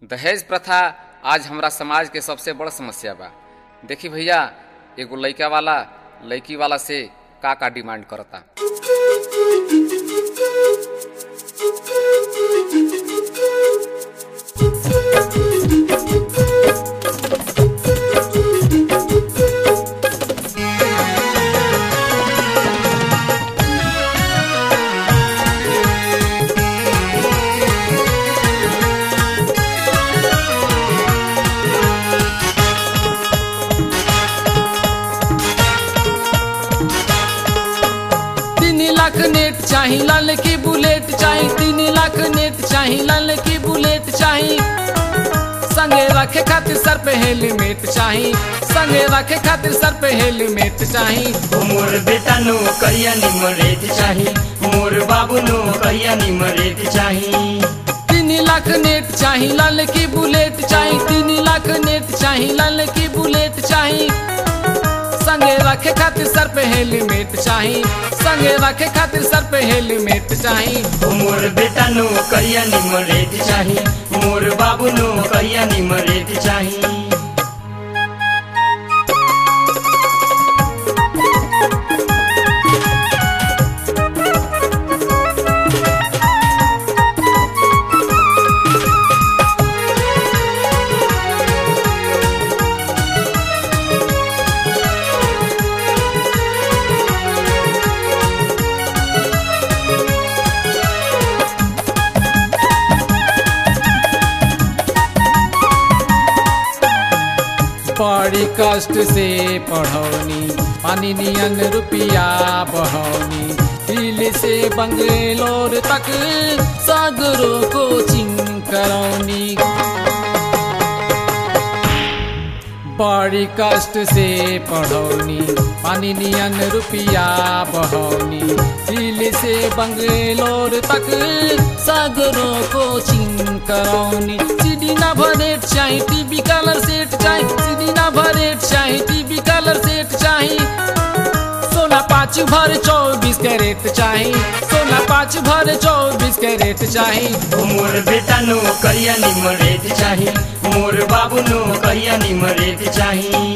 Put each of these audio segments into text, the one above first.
दहेज प्रथा आज हमरा समाज के सबसे बड़ समस्या बा देखी भैया एगो लइका वाला लड़की वाला से का का डिमांड करता तीन लाख नेट चाही लाल की बुलेट चाही तीन लाख नेट चाही लाल की बुलेट चाही संगे रखे खातिर सर पे हेलमेट चाही संगे रखे खातिर सर पे हेलमेट चाही मोर बेटा नो करिया निमरेत चाही मोर बाबू नो करिया निमरेत चाही तीन लाख नेट चाही लाल की बुलेट चाही तीन लाख नेट चाही लाल की बुलेट चाही संगे रखे खातिर सर पे हेलमेट चाही संगे रखे खातिर सर पे हेलमेट चाही मोर बेटा नो करिया निमरेत चाही मोर बाबू नो करिया निमरेत चाही बड़ी कष्ट से पढ़ौनी पानी नियन रुपिया बहौनी दिल्ली से बंगलोर तक सगरो कोचिंग करौनी बड़ी कष्ट से पढ़ौनी पानी नियन रुपिया बहौनी दिल्ली से बंगलोर तक सगरो कोचिंग करौनी सीडी ना भरेट चाही टीवी कलर सेट चाही सीडी ना भरेट चाही टीवी कलर सेट चाही सोना पाँच भर चौबीस कैरेट चाही सोना पाँच भर चौबीस कैरेट चाही मोर बेटा नो करिया निमरेत चाही मोर बाबू नो करिया निमरेत चाही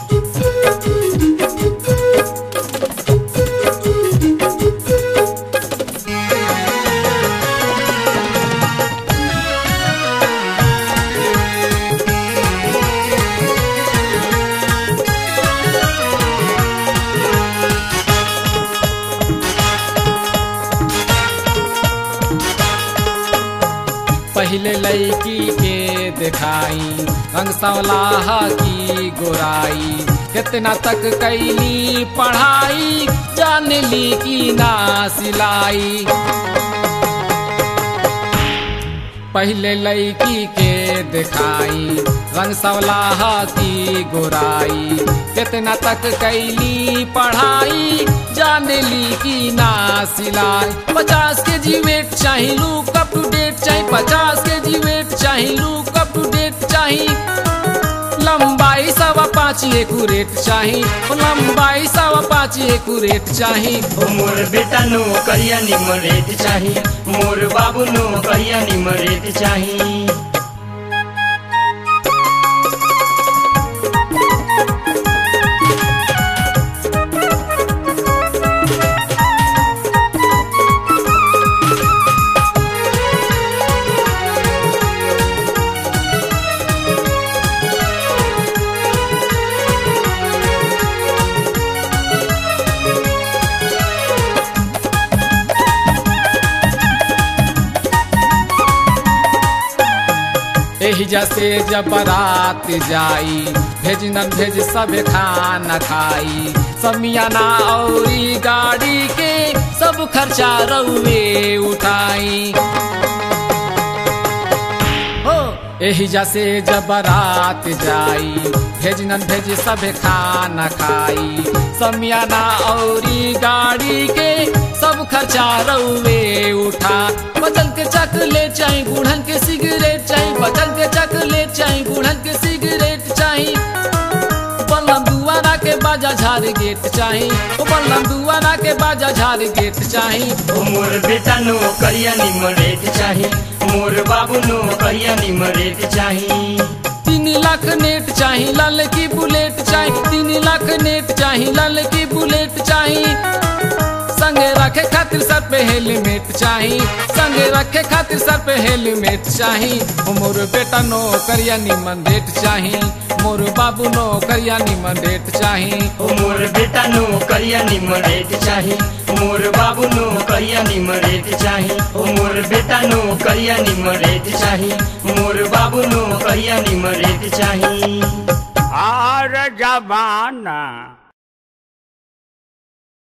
पहले लड़की के दिखाई रंग सवलाह की गोराई कितना तक कैली पढ़ाई जान ली की ना सिलाई पहले लड़की के दिखाई रंग सवलाह की गोराई कितना तक कैली पढ़ाई जान ली की ना सिलाई पचास के जी वेट चाही लुक अप टू डेट चाही पचास के जी वेट चाही लुक अप टू डेट चाही लंबाई सवा पाँच एकूरेट चाही लंबाई सवा पाँच एकूरेट चाही मोर बेटा नो करिया निमरेत चाही मोर बाबू नो करिया निमरेत चाही एही जैसे जब बारात जाई भेज न भेज सब खाना खाई समियाना औरी गाड़ी के सब खर्चा रउए उठाई हो एही जैसे जब बारात जाई भेज न भेज सब खाना खाई समियाना औरी गाड़ी के सब खर्चा रउए उठा बचन के चकलेट चाही गुड़हन के सिगरेट चाही बचन के चकलेट चाही गुड़हन के सिगरेट चाही बलम दुआरा के बाद बाजा झार गेट चाही ओ बल्लम दुआरा के बाजा झार गेट चाही ओ मोर बेटा नो करिया निमरेत चाही मोर बाबू नो करिया निमरेत चाही तीन लाख नेट चाही लाल की बुलेट चाही तीन लाख नेट चाही लाल की बुलेट चाही संगे रखे खातिर सर पे हेलमेट चाही संगे रखे खातिर सर पे हेलमेट चाही ओ मोर बेटा नो करिया निमन डेट चाही मोर बाबू नो करिया निमन डेट चाही ओ मोर बेटा नो करिया निमरेत चाही मोर बाबू नो करिया निमरेत चाही ओ मोर बेटा नो करिया निमरेत चाही मोर बाबू नो करिया निमरेत चाही और जमाना